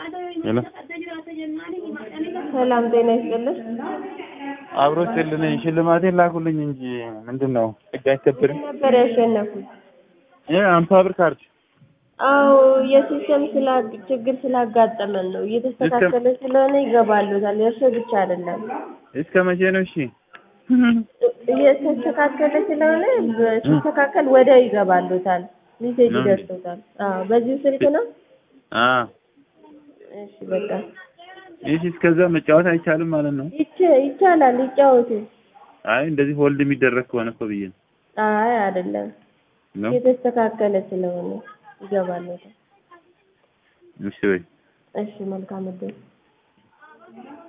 ሄሎ ሰላም ጤና ይስጥልኝ። አብሮ ስልልኝ ሽልማቴን ላኩልኝ እንጂ ምንድን ነው ህግ አይከብርም? ነበር ያሸነፉት። እ አምሳ ብር ካርድ አዎ የሲስተም ስላ ችግር ስላጋጠመን ነው። እየተስተካከለ ስለሆነ ይገባሉታል። የእርሶ ብቻ አይደለም። እስከ መቼ ነው? እሺ እየተስተካከለ ስለሆነ ሲስተካከል ወዲያው ይገባሉታል። ሜሴጅ ነው እንዴ? ይደርሶታል። አዎ በዚሁ ስልክ ነው። አ እሺ በቃ እሺ እስከዛ መጫወት አይቻልም ማለት ነው? ይቻ- ይቻላል። ይጫወቱ። አይ እንደዚህ ሆልድ የሚደረግ ከሆነ እኮ ብዬ ነው አይ አይደለም፣ ነው። የተስተካከለ ስለሆነ ይገባሉታል። እሺ ወይ እሺ መልካም እድል